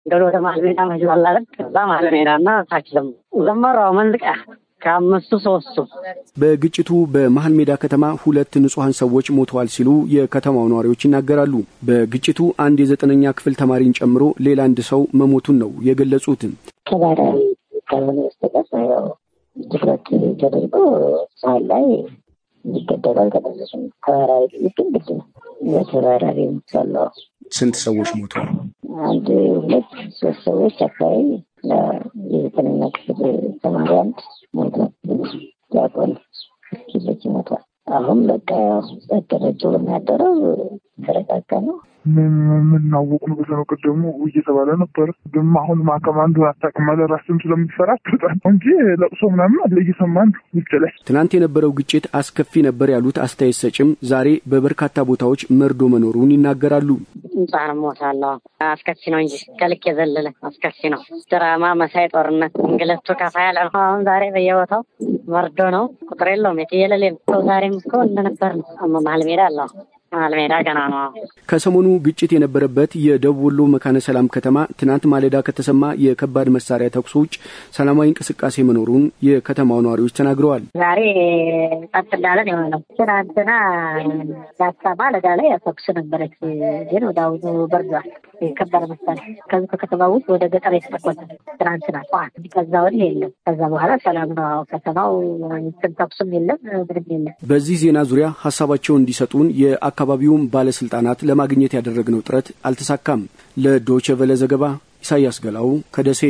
እንደው ወደ መሀል ሜዳ መጅባል አለ ከዛ መሀል ሜዳና ታች ደግሞ ዘመራው መንዝቃ ከአምስቱ ሶስቱ በግጭቱ በመሀል ሜዳ ከተማ ሁለት ንጹሐን ሰዎች ሞተዋል ሲሉ የከተማው ነዋሪዎች ይናገራሉ። በግጭቱ አንድ የዘጠነኛ ክፍል ተማሪን ጨምሮ ሌላ አንድ ሰው መሞቱን ነው የገለጹት። ተባራሪ ካልሆነ በስተቀር ያው ትኩረት ተደርጎ ሰዓት ላይ እንዲገደሉ አልተደረሱም። ተባራሪ ጥይት ግን ግድ ነው። በተባራሪ ምሳለው ስንት ሰዎች ሞተዋል? አንድ ሁለት ሶስት ሰዎች አካባቢ የዘጠነኛ ክፍል ተማሪ አንድ ሞቷል። ዲያቆን ኪሎች ሞቷል። አሁን በቃ ያው ጸደረጀ የሚያደረው ተረጋጋ ነው። የምናወቅ ነው ብለህ ነው ቅድሙ እየተባለ ነበር። ግን አሁን ማከም አንዱ አታውቅም አለ ራስን ስለምትፈራ ትወጣ ነው እንጂ ለቅሶ ምናምን አለ እየሰማን ነው ውጭ ላይ። ትናንት የነበረው ግጭት አስከፊ ነበር ያሉት አስተያየት ሰጭም ዛሬ በበርካታ ቦታዎች መርዶ መኖሩን ይናገራሉ። ህጻን ሞታለሁ። አስከፊ ነው እንጂ ከልክ የዘለለ አስከፊ ነው። ድራማ መሳይ ጦርነት እንግለቱ ከፋ ያለ ነው። አሁን ዛሬ በየቦታው መርዶ ነው። ቁጥር የለውም የትየለሌ ሰው ዛሬም እኮ እንደነበር ነው። መሀል ሜዳ አለ መሀል ሜዳ ገና ነው። ከሰሞኑ ግጭት የነበረበት የደቡብ ወሎ መካነ ሰላም ከተማ ትናንት ማለዳ ከተሰማ የከባድ መሳሪያ ተኩስ ውጭ ሰላማዊ እንቅስቃሴ መኖሩን የከተማው ነዋሪዎች ተናግረዋል። ዛሬ ጸጥ እንዳለን የሆነው ትናንትና ዳሳ ማለዳ ላይ ተኩስ ነበረች፣ ግን ወደ አሁኑ በርዷል። የከባድ መሳሪያ ከዚ ከከተማ ውስጥ ወደ ገጠር የተተኮሰ ትናንትና ጠዋት። ከዛ ወዲህ የለም። ከዛ በኋላ ሰላም ነው ከተማው። ተኩስም የለም ምንም የለም። በዚህ ዜና ዙሪያ ሀሳባቸውን እንዲሰጡን የአካባቢውን ባለስልጣናት ለማግኘት ያደረግነው ጥረት አልተሳካም። ለዶቼ ቬለ ዘገባ ኢሳያስ ገላው ከደሴ።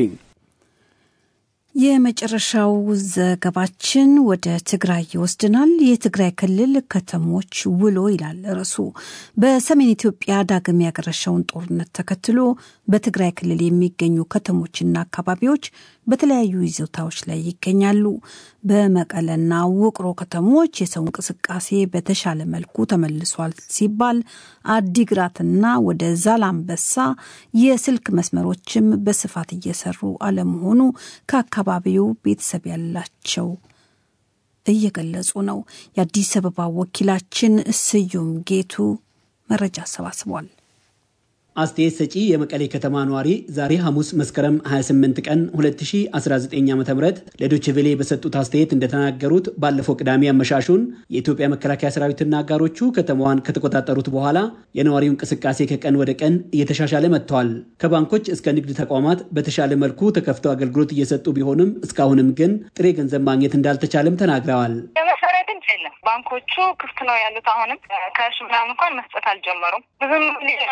የመጨረሻው ዘገባችን ወደ ትግራይ ይወስድናል። የትግራይ ክልል ከተሞች ውሎ ይላል ርዕሱ። በሰሜን ኢትዮጵያ ዳግም ያገረሸውን ጦርነት ተከትሎ በትግራይ ክልል የሚገኙ ከተሞችና አካባቢዎች በተለያዩ ይዞታዎች ላይ ይገኛሉ። በመቀለና ውቅሮ ከተሞች የሰው እንቅስቃሴ በተሻለ መልኩ ተመልሷል ሲባል፣ አዲግራትና ወደ ዛላምበሳ የስልክ መስመሮችም በስፋት እየሰሩ አለመሆኑ ከአካባቢው ቤተሰብ ያላቸው እየገለጹ ነው። የአዲስ አበባ ወኪላችን ስዩም ጌቱ መረጃ አሰባስቧል። አስተያየት ሰጪ የመቀሌ ከተማ ነዋሪ ዛሬ ሐሙስ መስከረም 28 ቀን 2019 ዓ ም ለዶችቬሌ በሰጡት አስተያየት እንደተናገሩት ባለፈው ቅዳሜ አመሻሹን የኢትዮጵያ መከላከያ ሰራዊትና አጋሮቹ ከተማዋን ከተቆጣጠሩት በኋላ የነዋሪው እንቅስቃሴ ከቀን ወደ ቀን እየተሻሻለ መጥተዋል። ከባንኮች እስከ ንግድ ተቋማት በተሻለ መልኩ ተከፍተው አገልግሎት እየሰጡ ቢሆንም እስካሁንም ግን ጥሬ ገንዘብ ማግኘት እንዳልተቻለም ተናግረዋል። የመሳሪያ ድምፅ የለም። ባንኮቹ ክፍት ነው ያሉት። አሁንም ካሽ ምናምን እንኳን መስጠት አልጀመሩም። ብዙም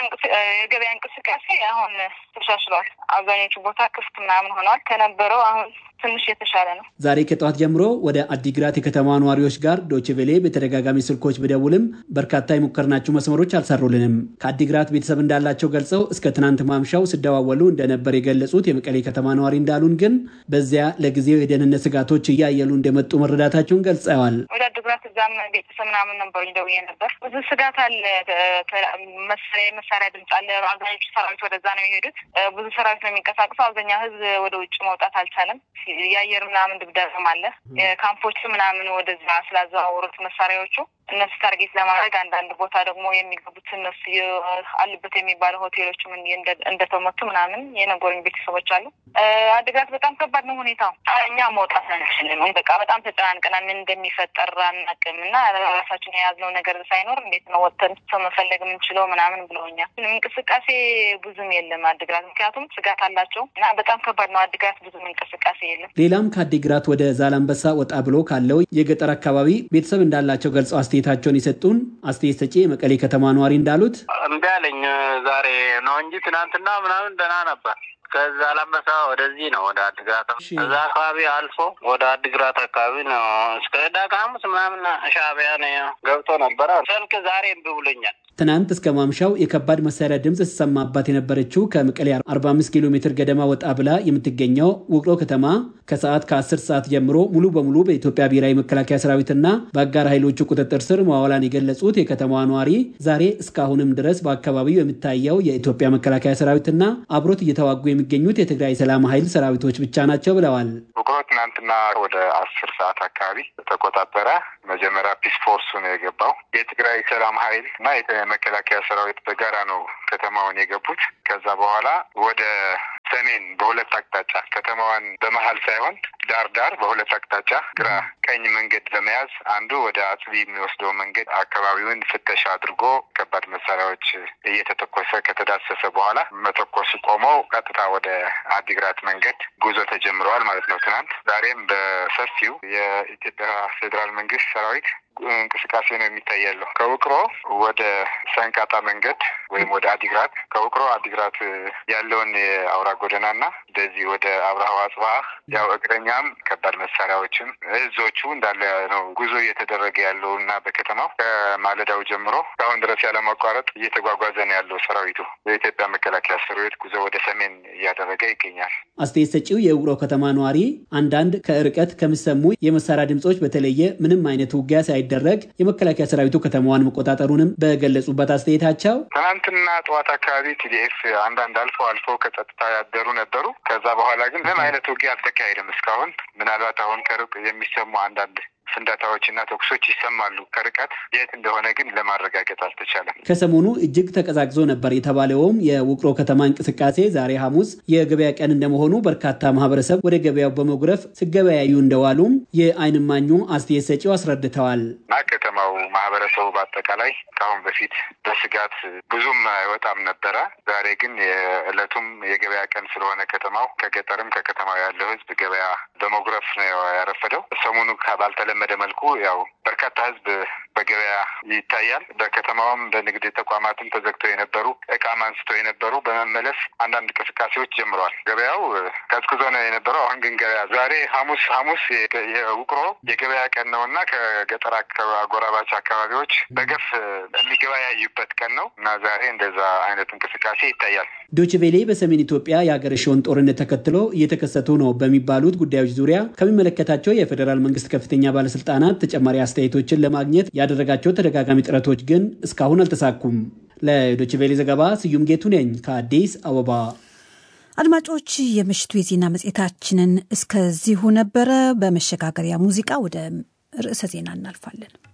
የገበያ እንቅስቃሴ አሁን ተሻሽሏል። አብዛኞቹ ቦታ ክፍት ምናምን ሆነዋል። ከነበረው አሁን ትንሽ የተሻለ ነው። ዛሬ ከጠዋት ጀምሮ ወደ አዲግራት የከተማ ነዋሪዎች ጋር ዶችቬሌ በተደጋጋሚ ስልኮች ብደውልም በርካታ የሞከርናቸው መስመሮች አልሰሩልንም። ከአዲግራት ቤተሰብ እንዳላቸው ገልጸው እስከ ትናንት ማምሻው ሲደዋወሉ እንደነበር የገለጹት የመቀሌ ከተማ ነዋሪ እንዳሉን ግን በዚያ ለጊዜው የደህንነት ስጋቶች እያየሉ እንደመጡ መረዳታቸውን ገልጸዋል። ወደ አዲግራት እዛም ቤተሰብ ምናምን ነበር ደውዬ ነበር። ብዙ ስጋት አለ። መሳሪያ የመሳሪያ ድምፅ አለ። አብዛኞቹ ሰራዊት ወደዛ ነው የሄዱት። ብዙ ሰራዊት ነው የሚንቀሳቀሰው። አብዛኛው ህዝብ ወደ ውጭ መውጣት አልቻለም። የአየር ምናምን ድብደባም አለ። ካምፖቹ ምናምን ወደዛ ስላዘዋወሩት መሳሪያዎቹ እነሱ ታርጌት ለማድረግ አንዳንድ ቦታ ደግሞ የሚገቡት እነሱ አሉበት የሚባሉ ሆቴሎችም እንደተመቱ ምናምን የነገሩኝ ቤተሰቦች አሉ። አድግራት በጣም ከባድ ነው ሁኔታው። እኛ መውጣት አንችልም። በቃ በጣም ተጨናንቀናል። ምን እንደሚፈጠር አናውቅም እና ራሳችን የያዝነው ነገር ሳይኖር እንዴት ነው ወጥተን ሰው መፈለግ የምንችለው ምናምን ብለውኛል። እንቅስቃሴ ብዙም የለም አድግራት፣ ምክንያቱም ስጋት አላቸው እና በጣም ከባድ ነው አድግራት። ብዙም እንቅስቃሴ የለም። ሌላም ከአዲግራት ወደ ዛላንበሳ ወጣ ብሎ ካለው የገጠር አካባቢ ቤተሰብ እንዳላቸው ገልጸው አስተያየታቸውን የሰጡን አስተያየት ሰጪ የመቀሌ ከተማ ነዋሪ እንዳሉት እምቢ አለኝ ዛሬ ነው እንጂ ትናንትና ምናምን ደህና ነበር። ከዛ ላንበሳ ወደዚህ ነው ወደ አድግራት እዛ አካባቢ አልፎ ወደ አድግራት አካባቢ ነው እስከ ዳጋ ሐሙስ ምናምን ሻዕቢያ ገብቶ ነበረ። ስልክ ዛሬ እምቢ ብሎኛል። ትናንት እስከ ማምሻው የከባድ መሳሪያ ድምፅ ሲሰማባት የነበረችው ከመቀሌ 45 ኪሎ ሜትር ገደማ ወጣ ብላ የምትገኘው ውቅሮ ከተማ ከሰዓት ከ10 ሰዓት ጀምሮ ሙሉ በሙሉ በኢትዮጵያ ብሔራዊ መከላከያ ሰራዊትና በአጋር ኃይሎቹ ቁጥጥር ስር መዋሏን የገለጹት የከተማዋ ነዋሪ ዛሬ እስካሁንም ድረስ በአካባቢው የሚታየው የኢትዮጵያ መከላከያ ሰራዊትና አብሮት እየተዋጉ የሚገኙት የትግራይ ሰላም ኃይል ሰራዊቶች ብቻ ናቸው ብለዋል። ውቅሮ ትናንትና ወደ አስር ሰዓት አካባቢ ተቆጣጠረ። መጀመሪያ ፒስ ፎርሱ ነው የገባው። የትግራይ ሰላም ኃይል እና መከላከያ ሰራዊት በጋራ ነው ከተማውን የገቡት። ከዛ በኋላ ወደ ሰሜን በሁለት አቅጣጫ ከተማዋን በመሀል ሳይሆን ዳር ዳር በሁለት አቅጣጫ ግራ ቀኝ መንገድ በመያዝ አንዱ ወደ አጽቢ የሚወስደው መንገድ አካባቢውን ፍተሻ አድርጎ ከባድ መሳሪያዎች እየተተኮሰ ከተዳሰሰ በኋላ መተኮስ ቆመው ቀጥታ ወደ አዲግራት መንገድ ጉዞ ተጀምረዋል ማለት ነው። ትናንት ዛሬም በሰፊው የኢትዮጵያ ፌዴራል መንግስት ሰራዊት እንቅስቃሴ ነው የሚታይ ያለው ከውቅሮ ወደ ሰንቃጣ መንገድ ወይም ወደ አዲግራት ከውቅሮ አዲግራት ያለውን የአውራ ጎዳናና እንደዚህ ወደ አብርሃ አጽብሃ ያው እግረኛም ከባድ መሳሪያዎችም እዞቹ እንዳለ ነው ጉዞ እየተደረገ ያለው እና በከተማው ከማለዳው ጀምሮ እስካሁን ድረስ ያለማቋረጥ እየተጓጓዘ ነው ያለው ሰራዊቱ። የኢትዮጵያ መከላከያ ሰራዊት ጉዞ ወደ ሰሜን እያደረገ ይገኛል። አስተያየት ሰጪው የውቅሮ ከተማ ነዋሪ አንዳንድ ከርቀት ከሚሰሙ የመሳሪያ ድምፆች በተለየ ምንም አይነት ውጊያ ሳይደረግ የመከላከያ ሰራዊቱ ከተማዋን መቆጣጠሩንም በገለጹበት አስተያየታቸው ትናንትና ጠዋት አካባቢ ቲዲኤፍ አንዳንድ አልፎ አልፎ ከጸጥታ ያደሩ ነበሩ። ከዛ በኋላ ግን ምንም አይነት ውጊያ አልተካሄደም እስካሁን። ምናልባት አሁን ከሩቅ የሚሰሙ አንዳንድ ፍንዳታዎችና ተኩሶች ይሰማሉ ከርቀት የት እንደሆነ ግን ለማረጋገጥ አልተቻለም። ከሰሞኑ እጅግ ተቀዛቅዞ ነበር የተባለውም የውቅሮ ከተማ እንቅስቃሴ ዛሬ ሐሙስ የገበያ ቀን እንደመሆኑ በርካታ ማህበረሰብ ወደ ገበያው በመጉረፍ ሲገበያዩ እንደዋሉም የዓይን እማኙ አስተያየት ሰጪው አስረድተዋል። እና ከተማው ማህበረሰቡ በአጠቃላይ ከአሁን በፊት በስጋት ብዙም አይወጣም ነበረ። ዛሬ ግን የዕለቱም የገበያ ቀን ስለሆነ ከተማው ከገጠርም ከከተማው ያለው ህዝብ ገበያ በመጉረፍ ነው ያረፈደው። ሰሞኑ ባልተለመደ መልኩ ያው በርካታ ህዝብ በገበያ ይታያል። በከተማውም በንግድ ተቋማትም ተዘግተው የነበሩ እቃም አንስተው የነበሩ በመመለስ አንዳንድ እንቅስቃሴዎች ጀምረዋል። ገበያው ቀዝቅዞ ነው የነበረው። አሁን ግን ገበያ ዛሬ ሐሙስ ሐሙስ የውቅሮ የገበያ ቀን ነው እና ከገጠር አጎራባች አካባቢዎች በገፍ የሚገበያዩበት ቀን ነው እና ዛሬ እንደዛ አይነት እንቅስቃሴ ይታያል። ዶችቬሌ በሰሜን ኢትዮጵያ የሀገረሸውን ጦርነት ተከትሎ እየተከሰቱ ነው በሚባሉት ጉዳዮች ዙሪያ ከሚመለከታቸው የፌዴራል መንግስት ከፍተኛ ባለስልጣናት ተጨማሪ አስተያየቶችን ለማግኘት ያደረጋቸው ተደጋጋሚ ጥረቶች ግን እስካሁን አልተሳኩም። ለዶችቬሌ ዘገባ ስዩም ጌቱ ነኝ ከአዲስ አበባ። አድማጮች፣ የምሽቱ የዜና መጽሔታችንን እስከዚሁ ነበረ። በመሸጋገሪያ ሙዚቃ ወደ ርዕሰ ዜና እናልፋለን።